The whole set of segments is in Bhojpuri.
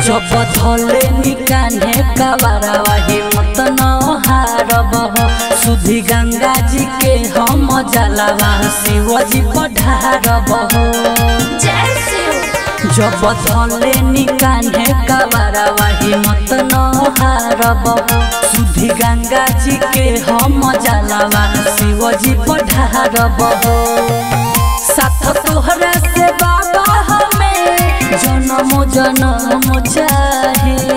जब धले निकाने कबारावा हिम्मत न हारब हो सुधी गंगा जी के हम जलावा शिव जी पढ़ारब हो जय शिव जब धले निकाने कबारावा हिम्मत न हारब हो सुधी गंगा जी के हम जलावा शिव जी पढ़ारब हो साथ तोहरा से बाबा हमें जन्म जन्म चाहे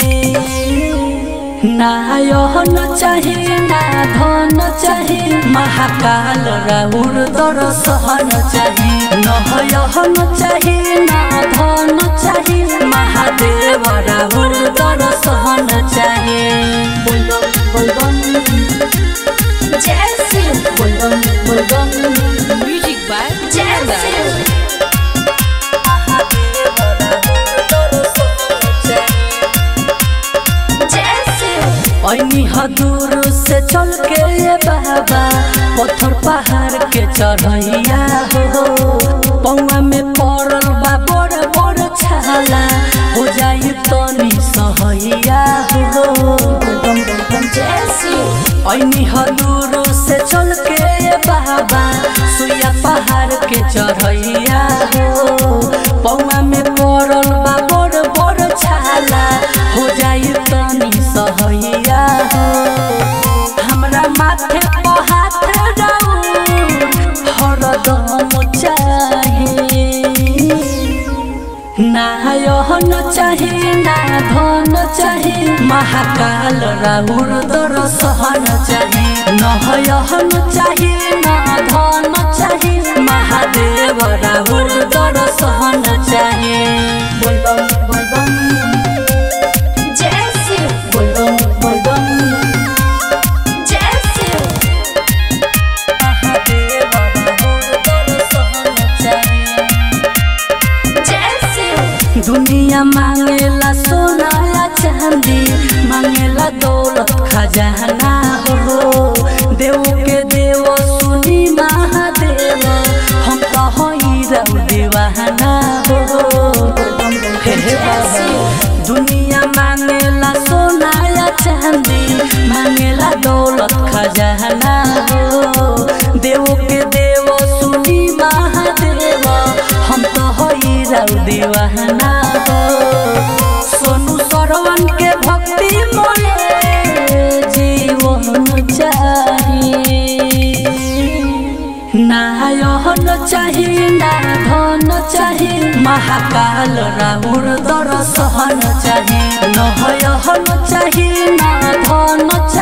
ना यहन चाहे ना धन चाहे महाकाल राउर दर्शन चाहे न यहन चाहे ना धन चाहे महादेव राउर दर्शन चाहे बोलबम बोलबम जय शिव बोलबम बोलबम Music by जय शिव जय शिव ऐनी हदूर से चल के ये बाबा पत्थर पहाड़ के चढ़ैया हो पौआ में पड़ल बा बड़ बड़ छाला हो जाई तनी सहैया हो बम बम जय शिव ऐनी हदूर से चल के ये बाबा सुइया पहाड़ के चढ़ैया हो पौआ में पड़ल बा बड़ बड़ छाला हो जाई तनी सहैया हो हमरा माथे पर हाथ राउर हरदम चाहे ना यहन चाहे ना धन चाहे महाकाल राउर दर्शन चाहे न यहन चाहे ना धन चाहे महादेव राउर दर्शन चाहे बोलबम बोलबम जय शिव बोलबम बोलबम जय शिव महादेव राउर दर्शन चाहे जय शिव दुनिया मांगेला सोना या चांदी मांगेला दौलत खजाना हो देव के देव सुनी महादेव हम तो हई रऊ दीवाना हो हे हे बाबा। दुनिया मांगेला सोना या चांदी मांगेला दौलत खजाना हो देव के देव सुनी महादेव हम तो हई रऊ दीवाना हो सोनू सरवन के भक्ति मोले जीवन चाही ना यहन चाही ना धन चाही महाकाल राउर दर्शन चाही न यहन चाही ना धन